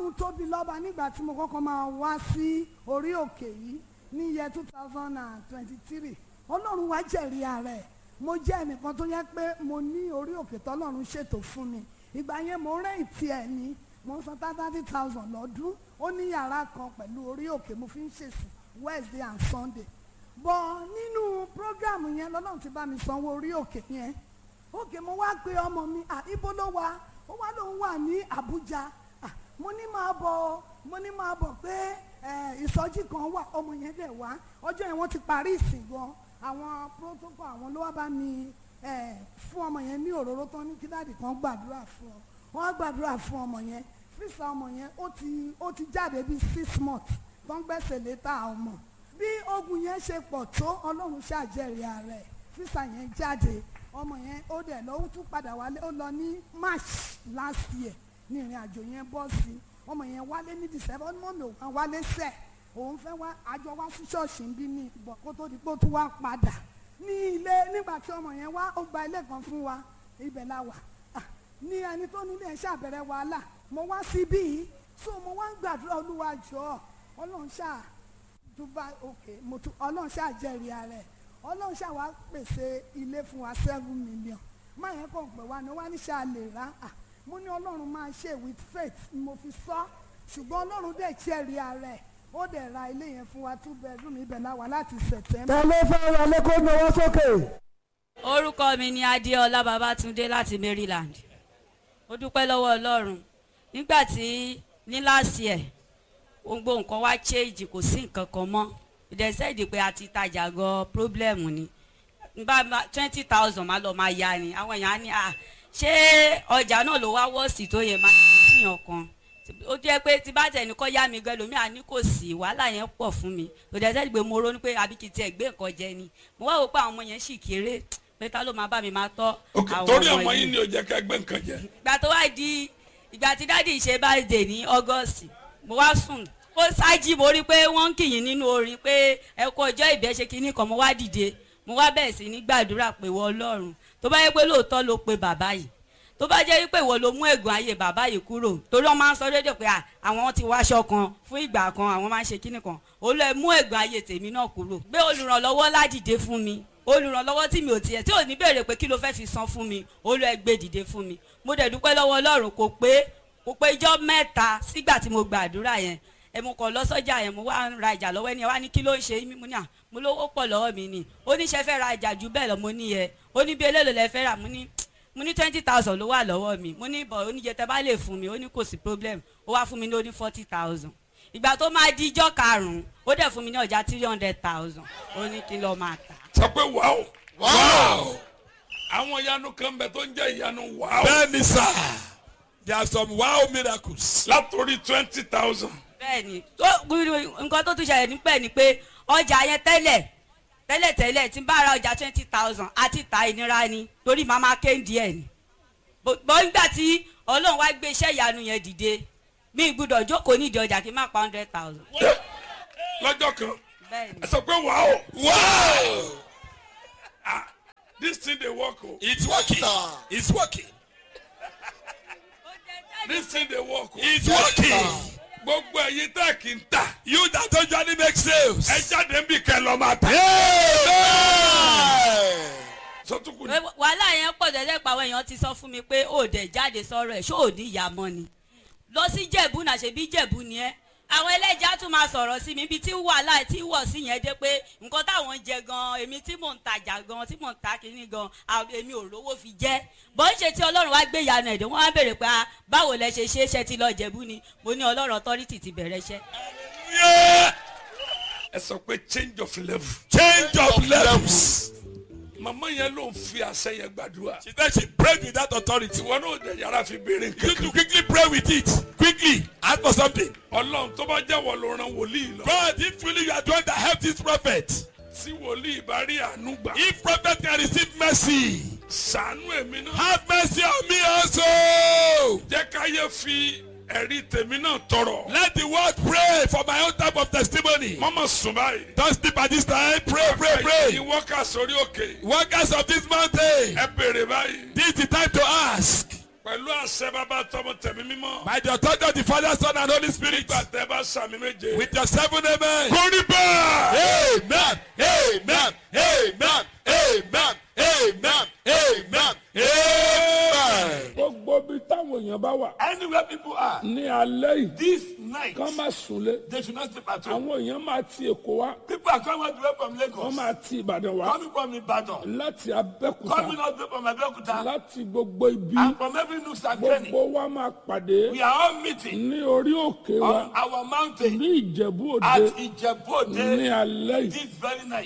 ọlọ́run tóbi lọ́ba nígbà tí mo kọ́kọ́ máa wá sí orí òkè yìí ní iye two thousand and twenty-three ọlọ́run wá jẹ̀rí ara ẹ̀ mo jẹ́ ẹnìkan tó yẹ pé mo ní orí òkè tọ́lọ́run ṣètò fún mi ìgbà yẹn mo rẹ́ǹtì ẹ̀ ní mo ń san thirty thousand lọ́dún ó ní yàrá kan pẹ̀lú orí òkè mo fi ń ṣèsìn Wednesday and Sunday bọ̀ nínú program yẹn lọ́lọ́run ti bá mi sanwó orí òkè yẹn òkè mo wá pe ọmọ mi à ibo ló wà ó wá lóun wà ní Àbújá à mo ní máa bọ̀ mo ní máa bọ̀ pé ẹ, ìsọjí kan wà ọmọ yẹn dẹ̀ wá ọjọ́ yẹn wọ́n ti parí ìsìn gan àwọn protocol àwọn ló wá bá mi ẹ, fún ọmọ yẹn ní òróró tán ní kí dáàdì kan gbàdúrà fún ọ wọ́n á gbàdúrà fún ọmọ yẹn fíìsà ọmọ yẹn ó ti ó ti jáde bíi six months tó ń gbẹ́sẹ̀ létà ọmọ bí ogun yẹn ṣe pọ̀ tó ọlọ́run ṣàjẹrìí ààrẹ fíìsà yẹn jáde ọmọ yẹn ó dẹ̀ lọ ó tún padà wálé ó lọ ní march last year ní ìrìn àjò yẹn bọ́ sí ọmọ yẹn wálé ní december ó ní mọ́mí òun wálé sẹ̀ òun fẹ́ wá àjọ wá sí ṣọ́ọ̀ṣì ń bí ní ìbọ̀ kó tó di pé ó tún wá padà ní ilé nígbà tí ọmọ yẹn wá ó gba ilé kan fún wa ibẹ̀ la wà Ah, ní ẹni tó nílé ẹ̀ ṣàbẹ̀rẹ̀ wàhálà mo wá síbí yìí so mo wá ń gbàdúrà olúwa jọ̀ọ́ ọlọ́run ṣáà dubai òkè mo tún ọlọ́run ṣáà jẹ́rìí ara ẹ̀ ọlọ́run ṣáà wá pèsè ilé fún wa seven million máa yẹn kàn pé wa ni wá ní ṣáà lè rà á mo ní ọlọ́run máa ṣe with faith ni mo fi sọ ṣùgbọ́n ọlọ́run dẹ̀ jẹ́rìí ara ẹ̀ ó dẹ̀ ra ilé yẹn fún wa two bedroom ibẹ̀ la wà láti september. ta ló fẹ́ ra lẹ́kọ́ náwó sókè. orúkọ mi ni adéọlá babátúndé láti maryland ó dúpẹ́ lọ́wọ́ ọlọ́run nígbà tí ní last year gbogbo nǹkan wá change kò sí nǹkan kan mọ́ ìdẹ́sẹ́ẹ̀dì pé a ti tajà gan problem ni nba twenty thousand máa lọ máa ya ni àwọn èèyàn á ní à ṣé ọjà náà ló wá wọ́ọ̀sì tó yẹ máa ti fihàn kan ó jẹ́ pé tí bá tẹ̀ ní kọ́ yá mi gan lómi àní kò sí wàhálà yẹn pọ̀ fún mi ìdẹ́sẹ́ẹ̀dì pé mo ronú pé àbí kì í tiẹ̀ gbé nǹkan jẹ ni mo wá wò pé àwọn ọmọ yẹn sì kéré pé ta ló máa bá mi máa tọ́ ok torí ọmọ yín ni ó jẹ́ ká gbé nǹkan jẹ. ìgbà tó wá di ìgbà tí dáàdi ṣe birthday ní august mo wá sùn ó ṣáájì mo rí pé wọ́n ń kìyìn nínú orin pé ẹ kó ọjọ́ ìbẹ́ ṣe kinní kan mo wá dìde mo wá bẹ̀rẹ̀ sí ní gbàdúrà pé wọ ọlọ́run tó bá yẹ pé lóòótọ́ ló pe bàbá yìí tó bá jẹ́ wípé ìwọ ló mú ègùn ayé bàbá yìí kúrò torí wọ́n máa ń sọ rédíò pé à, àwọn ti wáṣọ kan fún ìgbà kan àwọn máa ń ṣe kinní kan olú ẹ mú ègùn ayé tèmi náà kúrò gbé olùrànlọ́wọ́ ládìde fún mi olùrànlọ́wọ́ tí mi ò tiẹ̀ tí ò ní béèrè pé kí ló fẹ́ fi san fún mi olú ẹ gbé dìde fún mi mo dẹ̀ dúpẹ́ lọ́wọ́ ọlọ́run kò pé kò pé ijọ́ mẹ́ta sígbà tí mo gbàdúrà yẹn ẹ mo kàn lọ sọ́jà yẹn mo wá ń ra ìjà lọ́wọ́ ẹni ẹ wá ní kí ló ń ṣe mí mo ní à mo lówó pọ̀ lọ́wọ́ mi ni ó ní ṣe fẹ́ ra ìjà jù bẹ́ẹ̀ lọ mo ní yẹ ó ní bí eléèlò lẹ fẹ́ rà mo ní mo ní twenty thousand ló wà lọ́wọ́ mi mo ní bọ̀ oníjẹ tẹ bá lè fún mi ó ní kò sí problem ó wá fún mi ní ó ní forty thousand ìgbà tó máa di ijọ́ karùn-ún ó dẹ̀ fún mi ní ọjà three hundred thousand ó ní kí n lọ́ọ́ máa tà sọ pé wàá wàá àwọn ìyanu kan bẹ tó ń jẹ́ ìyanu wàá bẹ́ẹ̀ni sá there are some wow miracles. látòrí twenty thousand bẹ́ẹ̀ni tó nǹkan tó tún ṣẹlẹ̀ nípẹ́ ni pé ọjà yẹn tẹ́lẹ̀ tẹ́lẹ̀ tẹ́lẹ̀ tí n bá ra ọjà twenty thousand àti ta ìnira ni torí màá máa kéńdì ẹ̀ ni bọ́ nígbà tí ọlọ́run wá gbé iṣẹ́ ìyanu yẹn dìde mi gbúdọ̀ jókòó nídìí ọjà kí n má pa hundred thousand. lọ́jọ́ kan bẹ́ẹ̀ni ẹ sọ pé wàá wow this thing dey work o it's working it's working this thing dey work o it's working. gbogbo ẹ̀yin tẹ́ kì í tà you that don't usually make sales. ẹ jáde ń bì kẹ́ lọ́ máa tà Amen. sọtúkù ni wàhálà yẹn pọ̀ tẹ́lẹ̀ pa àwọn èèyàn ti sọ fún mi pé ó dẹ̀ jáde sọ̀rọ̀ ẹ̀ ṣó ò ní ìyá mọ́ ni lọ sí jẹ̀bú náà ṣe bí jẹ̀bú ni ẹ́ àwọn ẹlẹ́jà tún máa sọ̀rọ̀ sí mi ibi tí wàhálà tí wọ̀ sí yẹn dé pé nǹkan táwọn ń jẹ gan èmi tí mò ń tajà gan tí mò ń ta kínní gan à- èmi ò rówó fi jẹ́ bọ́ ń ṣe tí ọlọ́run wá gbé ìyanu ẹ̀dẹ̀ wọ́n á béèrè pé ah, báwo lẹ ṣe ṣe é ṣe ti lọ jẹ̀bú ni mo ní ọlọ́run authority ti bẹ̀rẹ̀ iṣẹ́. Yeah. ẹ sọ pé change of level change of levels. màmá yẹn ló ń fi àṣẹ yẹn gbàdúrà she said she prayed with that authority. ìwọ náà dẹ̀ yàrá fi béèrè you nǹkan to kan quickly pray with it quickly ask for something. ọlọ́run tó bá jẹ́wọ́ ló ran wòlíì lọ God if truly you are the one that help this prophet. tí wòlíì bá rí àánú gbà if prophet can receive mercy. sànú èmi náà have mercy on me also. jẹ́ káyé fi ẹ̀rí tèmi náà tọrọ let the world pray for my own type of testimony. mọ́mọ́ sùn báyìí don't sleep at this time pray pray pray. ẹ̀yin wọ́kà sórí òkè workers of this mountain ẹ béèrè báyìí this is the time to ask. pẹ̀lú àṣẹ bàbá tọmọ tẹ̀mí mímọ́. By the authority of the Father, Son, and Holy Spirit. nígbà tẹ́ bá sàmì méje. With your seven amen. kórì bẹ́ẹ̀. Amen. Amen. Amen. Amen. Amen. Amen. Amen. gbogbo bí táwọn èèyàn bá wà anywhere people are. ní alẹ́ yìí this night. kán má súnlé they should not sleep at home. àwọn èèyàn máa ti èkó wá people are coming all the way from wọ́n Lagos. máa ti ìbàdàn wá coming from Ibadan. láti coming abẹ́kúta all the way from Abeokuta. láti gbogbo ibi and from every nook and cranny. gbogbo wa máa pàdé we are all meeting ní orí òkè wa on our mountain ní ìjẹ̀bú òde at Ijebu ní Ode alẹ́ yìí this very night.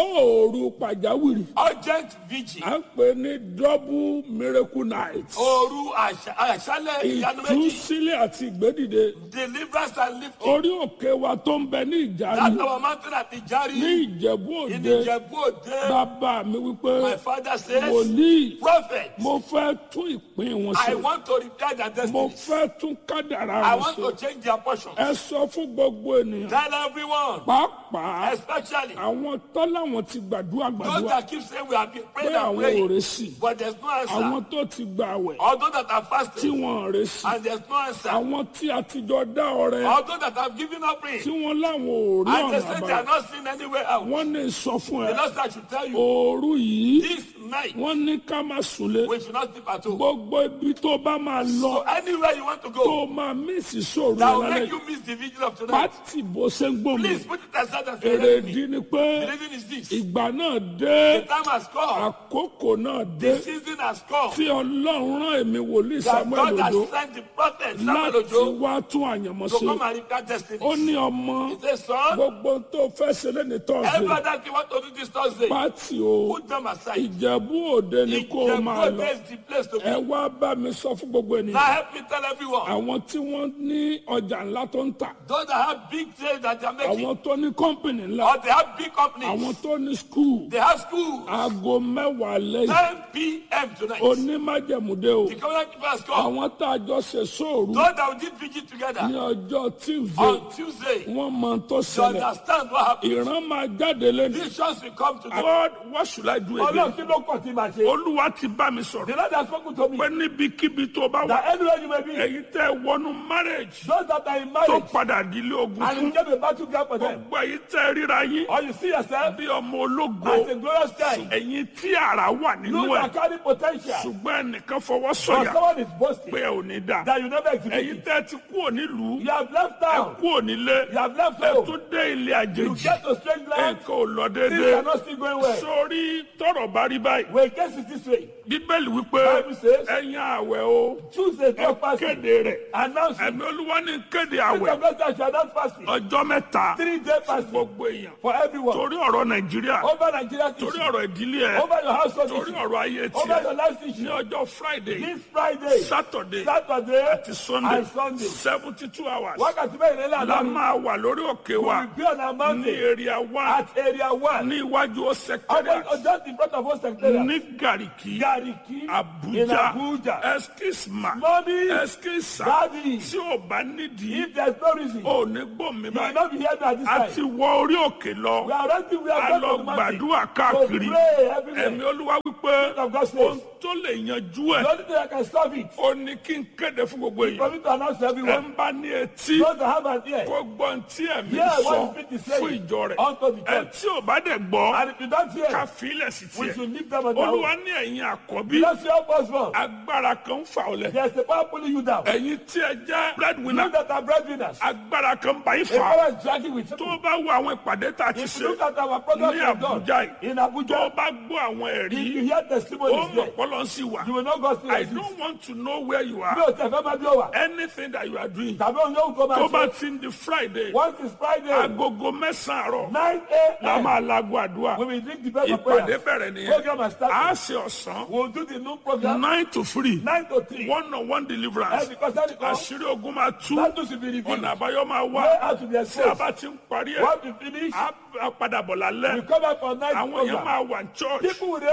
ìṣòro pàjáwìrì urgent vigil. à ń pè ní double miracle night Òru àṣà- àṣálẹ̀ ìyanu méjì. ìtúsílẹ̀ àti ìgbédìde deliverance and lifting. orí òkè wa tó ń bẹ ní ìjàre That's our mountain at Ijari. ní ìjẹ̀bú In òde Ijebu Ode. bàbá mi wípé My father says, wòlíì Prophet, mo fẹ́ tún ìpín wọn I ṣe want to repair their mo destiny. fẹ́ tún kádàrá I wọn want ṣe to change their portion. ẹ sọ fún gbogbo ènìyàn Tell everyone, pàápàá especially àwọn tọ́láwọn ti gbàdúrà those gbàdúrà that keep saying we have been pé praying and àwọn ò praying, rè sí but there's no àwọn answer. tó ti gba àwẹ̀ Or those that are tí fasting wọ́n rè sí and there's no answer. àwọn tí a ti jọ dá ọrẹ Or those that have given up tí praying wọ́n láwọn ò rí and they ọ̀nà say they are àbáyọ not seen anywhere else. wọ́n ní sọ fún The ẹ Lord said, I should tell you, òru yìí this night wọ́n ní ká má súnlé we should not sleep at home. gbogbo ibi tó bá máa lọ So anywhere you want to tó go, máa mísì sóòrù that will lálẹ́ make you miss the vigil of tonight. pátì bó ṣe ń gbòmí Please put it aside and say, "Let me." èrèdí ni pé The reason is this. ìgbà náà dé The time has come. àkókò náà dé The season has come. tí ọlọ́run rán èmi wòlíì That samuel God has ojo sent the prophet Samuel láti Ojo wá tún àyànmọ́ to ṣe come and repair destiny. ó ní ọmọ He says, son, gbogbo tó fẹ́ ṣe lẹ́ni tọ́sí every that you want to do this Thursday, pátì o put them aside. ìjẹ̀bú òde ni kó o máa lọ Ìjẹ̀bú is the place to ẹ be. wá bá mi sọ fún gbogbo Now ènìyàn help me tell everyone, àwọn tí wọ́n ní ọjà ńlá tó ń tà those that have big sales that they are making, àwọn tó ní kọ́ńpìnì ńlá or they have big companies, àwọn tó ní skul they have schools, aago mẹ́wàá lẹ́yìn 10 p.m. tonight. onímájẹ̀múdé o The covenant people has come. àwọn tá a jọ ṣe sóòrù Those that did vigil ní together ọjọ́ tuesday on Tuesday, wọ́n mọ tó you ṣẹlẹ̀ understand what happened. ìran máa jáde lẹ́nu. Visions will come to them. God what should I do Ọlọ́run again? kí ló kàn tí màá ṣe? olúwa ti bá mi The sọ̀rọ̀ Lord has spoken to me pé níbikíbi tó bá wà that anywhere you may be, èyí tẹ́ wọnú marriage those that are in tó marriage padà dílé ogun and you fún get a battleground for them, gbogbo èyí tẹ́ ríra yín or you see yourself bí ọmọ ológo as a glorious child, ẹ̀yin tí ara wà nínú you ẹ̀ are carrying potential, ṣùgbọ́n ẹnìkan fọwọ́ but sọ̀yà someone is boasting pé ẹ ò ní dà that you never ẹ̀yin execute. tẹ́ ti kú onílùú You have left ẹ town, kú onílé you have left ẹ home, tún dé ilé you àjèjì get to strange land, nǹkan ò lọ things déédéé are not still going well. sórí tọrọ bá rí báyìí When case is this way, bíbélì wípé Bible says, ẹ̀yin àwẹ̀ o Tuesday, ẹ God fasting, kéde rẹ̀ announce it. ẹ̀mí olúwa ní kéde Peter àwẹ̀ Blessed shall not fasting, ọjọ́ mẹ́ta three day fasting gbogbo èèyàn for everyone. torí ọ̀rọ̀ nàìjíríà Over Nigeria's torí issue, ọ̀rọ̀ ìdílé ẹ̀ over your household torí issue, ọ̀rọ̀ ayé over tiẹ̀ your life ní issue. ọjọ́ friday This Friday, saturday Saturday, àti sunday and Sunday. seventy two hours Wákàtí mẹ́rin lé la láàárín. máa wà lórí òkè We wa will be on our ní mountain area one at area one. ní iwájú Almost secretariat just in front of us, Secretariat. ní gariki Gariki in abuja Abuja. eskisma Mommy, eskisa Daddy, tí ò bá nídìí if there's no reason, ò ní gbòmí you will báyìí not be here at this a time. ti wọ orí òkè lọ We are ready, we a are going lọ to the mountain. gbàdúrà To káàkiri pray everywhere. ẹ̀mí olúwa wípé of God says. ohun tó lè yanjú ẹ̀ The only thing I can stop it ó ní kí n kéde fún gbogbo for èèyàn me to announce to ẹ everyone. ń bá ní etí Those that have an ear, kó gbọ́ tí ẹ̀mí hear sọ what the Spirit is fún saying ìjọ rẹ̀ unto the ẹ church. tí ò bá dẹ̀ gbọ́ And if you don't ká hear, fi ilẹ̀ sí we tiẹ̀ should leave them on their olúwa own. ní ẹ̀yin àkọ́bí That's your first one. agbára kan ń fà ọ́ lẹ̀ There's a power pulling you down. ẹ̀yin tí ẹ jẹ́ breadwinner You that are breadwinners. agbára kan bá yín A fà power is dragging with tó you. bá wo àwọn ìpàdé tá a ti If ṣe you look at our program ní we have done Abuja yìí in tó Abuja, bá gbọ́ àwọn if ẹ̀rí you hear ó testimonies mọ̀ there, pọ́lọ́ sí wa you will not go still I exist. don't want to know where you are Bí o tẹ̀ fẹ́ máa bí ó wà. anything that you are doing Tàbí òun yóò kó máa tó bá ṣe. ti ń di Friday Once it's Friday, agogo mẹ́sàn-án àárọ̀ nine la a.m. máa lago àdúrà we will drink the best of ìpàdé prayers. bẹ̀rẹ̀ nìyẹn Program has started. a ṣe ọ̀sán We will do the noon program nine to three nine to three. one on one deliverance And because that is àṣírí ogun máa tú that should be revealed. ọ̀nà àbáyọ máa wá Way out to be tí a exposed. bá ti ń parí ẹ̀ Once we finish, á á padà bọ̀ lálẹ́ we come back for night àwọn èèyàn program. máa wà ní church People will be able fún to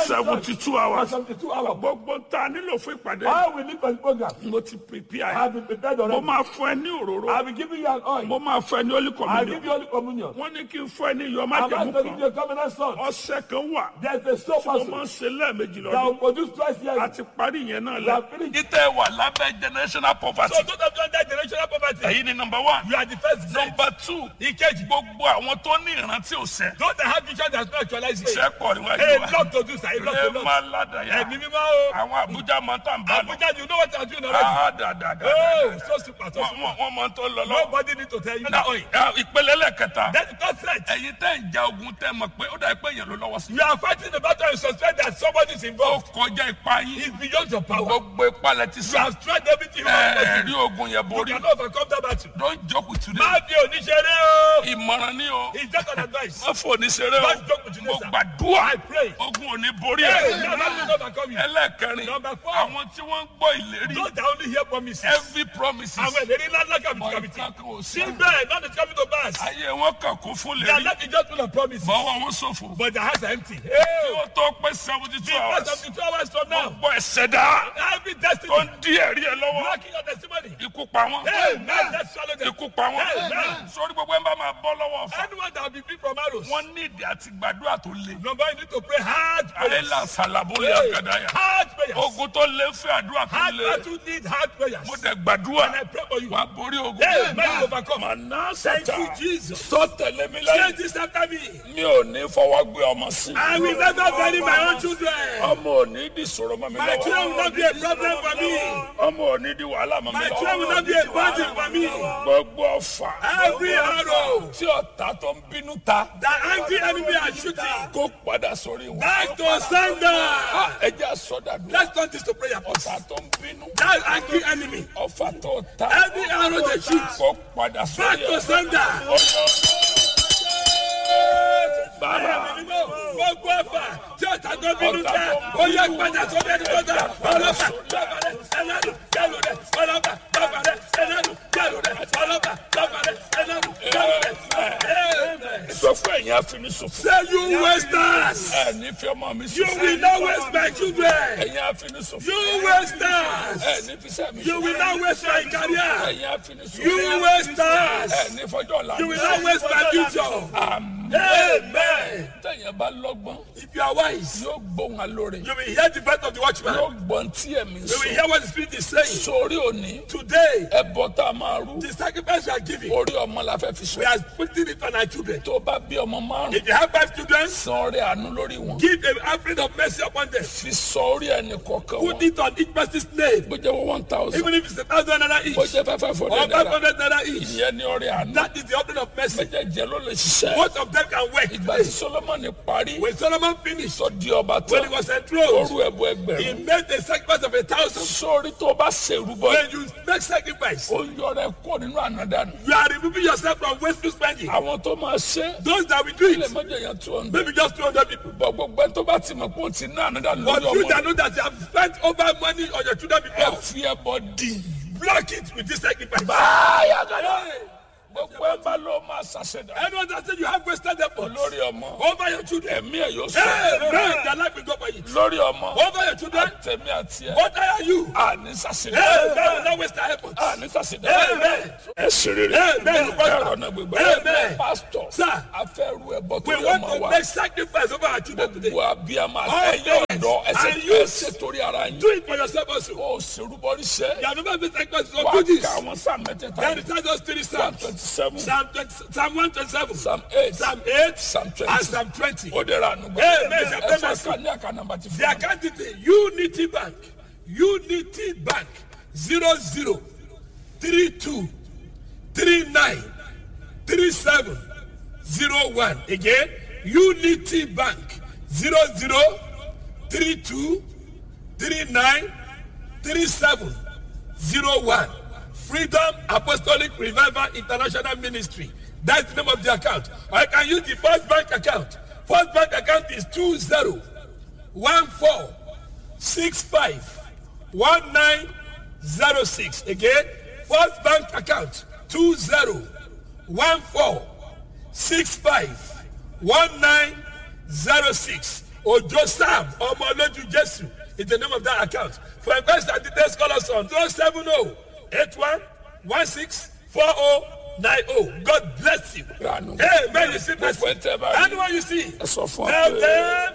seventy two hours. For 72 hours. gbogbo ta nílò fún ìpàdé. How will live for the program? mo ti prepare. I have been prepared mo already. máa fún ẹ ní I òróró. will give you an oil. mo máa fún ẹ ní olú I will give communion. you only communion. wọ́n ní kí n fún ẹ ní iyọ̀ I'm about májẹ̀mú to give you kan. a covenant salt. ọ̀sẹ̀ kan wà. There's a soap mo máa ń also ṣe lẹ́ẹ̀mejì that will lọ́dún. produce twice a yearly. ti parí yẹn náà We lẹ. have finished. títẹ̀ wà lábẹ́ generational poverty. So those of you under generational poverty, èyí ni number one. you are the first grade. number two. ìkejì gbogbo àwọn tó ní ìrántí òsè. Those that have vision that not actualize it. iṣẹ́ pọ̀ níwájú A wa. lot to do, sir. A lot ẹ to do. máa ládàá Ẹ̀mí yá. mímọ́ o. àwọn Abuja máa ń tàn bá lọ. Abuja, you know what I'm doing already. Ah, dàdàdà. Oh, so super, so wọ́n super. wọ́n- wọ́n máa ń tó lọ lọ. Nobody need to tell you that. oil. Now, ìpele lẹ́kẹta. That's the third threat. ẹ̀yin tẹ́ ń ja ogun tẹ́ mọ̀ pé ó dà pé èèyàn ló lọ́wọ́ sí. You are fighting the battle and suspect that somebody is ó involved. kọjá ipá yín. It's beyond your power. gbogbo ipá lẹ ti You sá. have tried everything you want ẹ to rí do. ogun yẹn You borí. cannot overcome that battle. don't joke with today. Má fi oníṣẹ́rẹ́ o. ìmọ̀ràn ni o. It's just an advice. má fò ní ṣeré Don't joke with o. today, mo sir. gbàdúrà. I pray. ogun ò ní borí Hey, ẹ. now that will not overcome you. ẹlẹ́kẹrin. Number four. àwọn tí wọ́n ń gbọ́ ìlérí. Those that only hear promises. every promises. Àwọn ìlérí ńlá ńlá kàbí Ọ̀ kàbí ìtàn kan ò sí. Síbẹ̀, not the coming to pass. ayé wọn kàn kún fún They are lérí. not just full of promises. bọ́wọ́ wọn ṣòfò. But their hearts are empty. kí Hey, wọ́n tó pé seventy two because hours. of the two hours from now, gbọ́ ẹ̀sẹ̀ dá. every destiny tó ń dí ẹ̀rí ẹ lọ́wọ́. blocking your testimony. ikú pa wọ́n. Hey, man, let's swallow them. ikú pa wọ́n. Amen. sórí gbogbo ẹ̀ ń bá máa bọ́ lọ́wọ́ fún. Anyone that will be free from arrows. wọ́n ní ìdí àti gbàdúrà tó le. Number one, you need to pray hard prayers. àyẹ̀lá sàlàbólé Hey, àgàdáyà. hard prayers. ogun tó lé fún àdúrà tó Hard le. battle need hard prayers. mo dẹ̀ gbàdúrà. And I pray for you. wà á borí ogun. Hey, man, you overcome. màná Thank sátà. you, Jesus. sọ tẹ̀lé mi Say lẹ́yìn. this after me. mi ò ní fọwọ́ gbé ọmọ sí. I will never bury my own children. ọmọ ò ní di sọ̀rọ̀ mọ́ mi My children will lọ́wọ́. not be a problem for me. ọmọ ò ní di wàhálà mọ́ mi My children will lọ́wọ́. not be a burden for me. gbogbo ọfà. Every arrow tí ọ̀tá tó ń bínú ta. that angry enemy are shooting, kó padà sórí wọn. back to sender. ẹ jẹ́ àsọdàdúrà. Let's turn this to prayer. please. ọ̀tá tó ń bínú. That angry enemy, ọfà tó ta. every arrow they shoot, kó padà back sórí to ẹ̀. sender. bàbá Gbogbo ẹ̀fà tí ọ̀tá tó bínú jẹ́, ó yẹ padà sórí ẹni tó dá. Ọlọ́pàá, bàbá rẹ̀, ẹlẹ́nu, kẹlù rẹ̀. Ọlọ́pàá, bàbá rẹ̀, ẹlẹ́nu, kẹlù rẹ̀. Ọlọ́pàá, bàbá rẹ̀, ẹlẹ́nu, kẹlù rẹ̀. Amen. sọ fún ẹ̀yin àfinisòfò. Say you wasters, ẹ ní fi ọmọ mi you sòfò. will not waste my children. ẹ̀yin àfinisòfò. You wasters, ẹ ní fi sẹ́mi you will not waste my career. ẹ̀yin àfinisòfò. You wasters, ẹ ní fọjọ́ ọ̀la. you will not waste my future. Àmín. Amen. tẹ̀yìn bá lọ́gbọ́n. If you are wise, yóò gbóhùn alóore. you will hear the voice of the watchman. yóò gbọ́n tí ẹ̀mí You will sọ. hear what the Spirit is saying. sórí òní. Today, ẹbọ tá a máa rú. the sacrifice we are giving, orí ọmọ la fẹ́ fi we sọ. are putting it on our children. tó bá bí ọmọ márùn. If you have five children, san orí àánú lórí wọn. give an offering of mercy upon them. fi sọ orí ẹni kọ̀ọ̀kan Put wọn. it on each person's name. bó jẹ́ wọ́n one thousand. Even if it's a thousand naira each bó or jẹ́ five five five hundred naira. hundred naira each. ìyẹn ní orí àánú. That is the offering of mercy. méjèèjì ló lè ṣiṣẹ́. Both of them can work. ìgbà tí solomoni parí. When Solomon finished, sọ di ọba when he tán. was enthroned, oru ẹ̀bù he ẹgbẹ̀rún. made a sacrifice of a thousand. sórí tó bá ṣèrúbọ. When you make sacrifice, ó yọrọ ẹ kó nínú ànádànù. you are removing yourself from wasteful spending. àwọn tó máa ṣe. Those that will do ilé it, mọ́jọ yẹn two hundred. maybe just 200 people. bọ̀ gbogbo ẹni tó bá ti mọ̀ pé ó ti ná ànádànù But lórí you ọmọ that rẹ̀. know that you have spent over money on your children ẹ before, fi ẹbọ dì. block it with this sacrifice. báyà gàdá. gbogbo ẹ bá ló máa ṣàṣẹdá. Anyone that said you have wasted effort lórí ọmọ. over your children, ẹ̀mí ẹ̀ yóò sọ. hey, man, their life will go for it. lórí ọmọ. Over your children, tẹ̀mí àti ẹ̀. what are you? àní ṣàṣẹdá. Hey, man, will not waste their effort. àní ṣàṣẹdá. Amen. ẹ ṣe rere. Amen. ẹ̀rọ náà gbégbá. Amen. pásítọ̀. Sir. afẹ́rù ẹ̀bọ tó We lè want ọmọ to wa. make sacrifice over our children today. gbogbo abiyamọ All ẹ̀yẹ parents ọ̀dọ́ ẹsẹ̀ and youth. ẹsẹ̀ torí ara yín. Do it for yourself also. ó ṣerúbọrí ṣẹ́. You have never been sacrificed wà for á goodies. ka àwọn sáà mẹ́tẹ̀ẹ̀ta. Then it tells us three Psalm Psalms. twenty seven. Psalm, 20, Psalm 127, Psalm eight. Psalm 8, Psalm twenty. and Psalm 20. ó dẹ̀ra ànúgbà. Amen. ẹ fẹ́ ká ní àká nàmbà ti The fún mi. account detail, Unity Bank, Unity Bank, 00 32 39 37 01. Again, Unity Bank, 00 32 39 37 01. Freedom Apostolic Revival International Ministry. That's the name of the account. Or I can use the First Bank account. First Bank account is 20 14 65 1906. Again, First Bank account 20 14 65 1906. Ojo Sam ọmọ lójú Jésù is the name of that account. For inquest and details call us on zero seven zero eight one one six four zero nine zero. God bless you. Ranu. Amen. You see Gbogbo ẹ̀ tẹ́ bá rí. Anyone you see. ẹ sọ fún ọ Tell pé. them